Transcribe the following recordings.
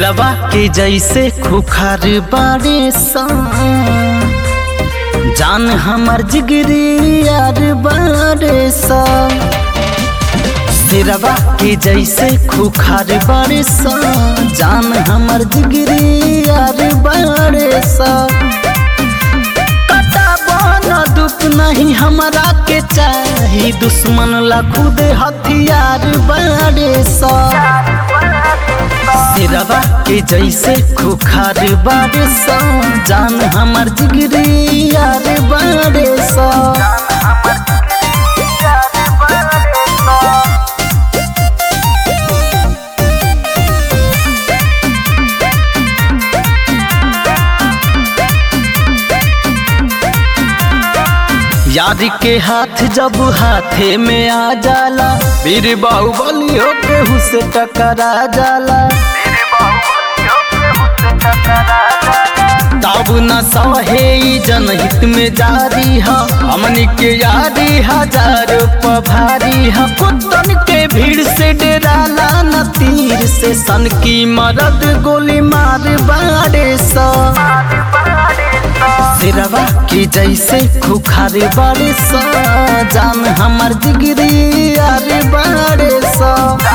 सिरवा के जैसे खुखार बारे सा जान हमर जिगरी यार बारे सा सिरवा के जैसे खुखार बारे सा जान हमर जिगरी यार बारे सा न दुख नहीं हमरा के चाही दुश्मन ला खुद हथियार बारे सा सिरवा के जैसे खुखार बारे सा जान हमर जिगरी यार बारे सा यार के हाथ जब हाथे में आ जाला वीर बाहुबली होके हुसे टकरा जाला तब न सहे ई जनहित में जारी है हमनी के यारी हजार पभारी है कुत्तन के भीड़ से डराला न तीर से सन की मरद गोली मार बारे सा सिरवा की जैसे खुखार बारे सा जान हमर जिगरी यार बारे सा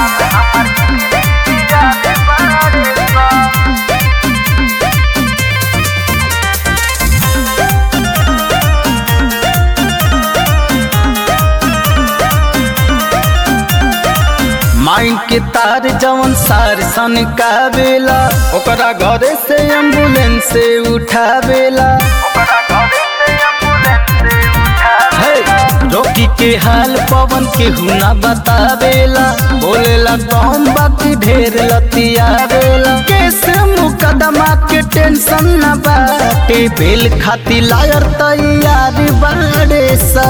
माइन के तार जवन सार सन का बेला ओकरा घरे से एम्बुलेंस से उठावेला रोकी के हाल पवन के हुना बतावेला बोलेला कौन बाकी ढेर लतियावेला केस मुकदमा के टेंशन न बाटे बेल खाती लायर तैयार बाड़े सा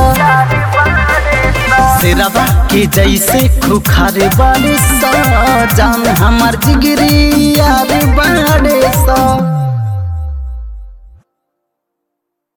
सिरवा के जैसे खुखार बारे सा जान हमार जिगरी यार बाड़े सा